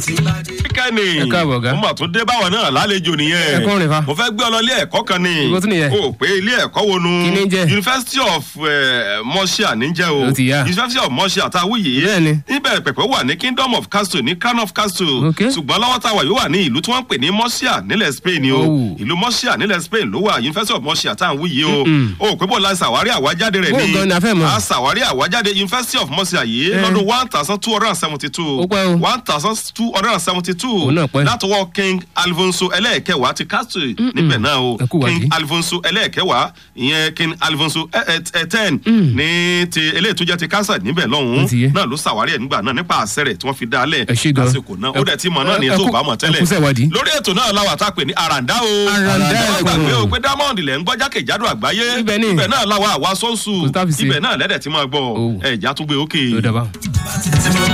kẹ́ni Ẹ káàbọ̀, ọ̀gá. mo mà tún dé báwọn náà lálejò nìyẹn Ẹ kọ́ rìn fa. mo fẹ́ gbé ọ lọ ilé ẹ̀kọ́ kan ni Ibo tún nìyẹn? o pé ilé ẹ̀kọ́ wo nu Kí ni ń jẹ́? University of eh, Murcia níjẹ́ o Ó ti yá. University of Murcia tá a wí yìí Bẹ́ẹ̀ni. níbẹ̀ pẹ̀pẹ̀ wà ní Kingdom of Castle ní Crown of Castle Ok. ṣùgbọ́n lọ́wọ́ tá a wà yóò wà ní ìlú tí wọ́n ń pè ní Murcia nílẹ̀ Spain ni o Oh. ìlú Murcia nílẹ̀ Spain ló wà University of Murcia tá a wí yìí o o pé bó la ṣàwárí àwájáde rẹ̀ Bó ni gan ni a fẹ́ mọ̀? a ṣàwárí àwájáde University of Murcia yìí Eh. lọ́dún one thousand two hundred and seventy two Ó pẹ́ o. one thousand two hundred and seventy two Òun náà pẹ́. látọwọ́ king alfonso ẹlẹ́ẹ̀kẹwàá ti castle níbẹ̀ náà o Ẹ kú wádìí. king alfonso ẹlẹ́ẹ̀kẹwàá ìyẹn king alfonso ten ní ti eléyìí tó jẹ́ ti castle níbẹ̀ Ó ti yé. lọ́hùn-ún náà ló ṣàwárí ẹ̀ nígbà náà nípa àṣẹ rẹ̀ tí wọ́n fi dá a lẹ̀ Ẹ ṣé gan. lásìkò náà ó Ẹ- dẹ̀ ti mọ̀ náà ní ẹ- ètò ẹ kú- ìbámọ̀ tẹ́lẹ̀ ẹ kú sẹ́wádìí. lórí ètò náà làwà tá a pè ní àràǹdá o Àràǹdá ẹ ẹ̀kọ́. gbàgbé o pé diamond lẹ̀ ń gbọ́ jákèjádò àgbáyé Ibẹ̀ ni. ibẹ̀ náà làwà àwa sọ́ọ̀sù Kò tá fi ṣe. ibẹ̀ náà lẹ́dẹ̀ tí máa gbọ́ Oh. ẹ̀ ìjà tún gbé òkè. Ó dàbà.